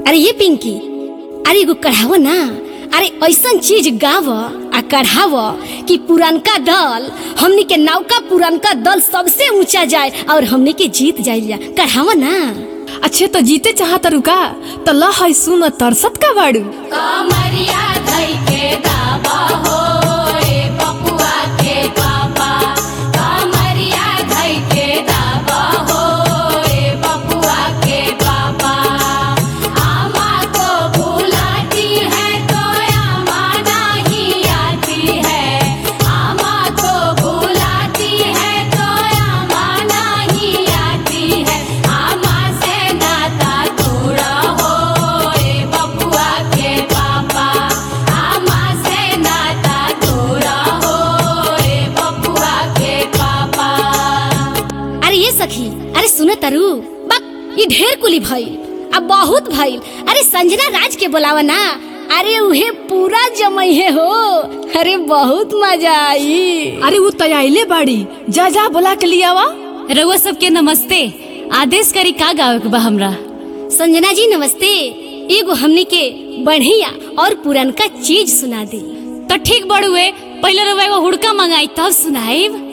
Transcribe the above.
अरे ये पिंकी अरे एगो कढ़ाव ना अरे ऐसन चीज गाव आ कढ़ाव कि पुरानका दल हमनी के नौका पुरानका दल सबसे ऊंचा जाए और हमनी के जीत जाइल कढ़ाव ना अच्छे तो जीते चाहत रुका तो ला है सुन तरसत का बाड़ू कमरिया धई के दावा हो ए बपुआ के पापा कमरिया धई के दावा हो ए बपुआ के पापा आमा को बुलाती है तो आमा नहीं आती है आमा को बुलाती है तो आमा नहीं आती है आमा से नाता तोड़ा हो ए बपुआ के पापा आमा से नाता तोड़ा हो ए बपुआ के पापा अरे ये सखी अरे सुन तरु बक ये ढेर कुली भइल अब बहुत भइल अरे संजना राज के बोलावा ना अरे उहे पूरा जमैहे हो अरे बहुत मजा आई अरे वो तैयाइले बाड़ी जा जा बोला के लिया वा रउआ सबके नमस्ते आदेश करी का गावे के बा हमरा संजना जी नमस्ते एगो हमनी के बढ़िया और पुरनका चीज सुना दी तो ठीक बड़ुए पहले रउआ एगो हुड़का मंगाई तब सुनाइब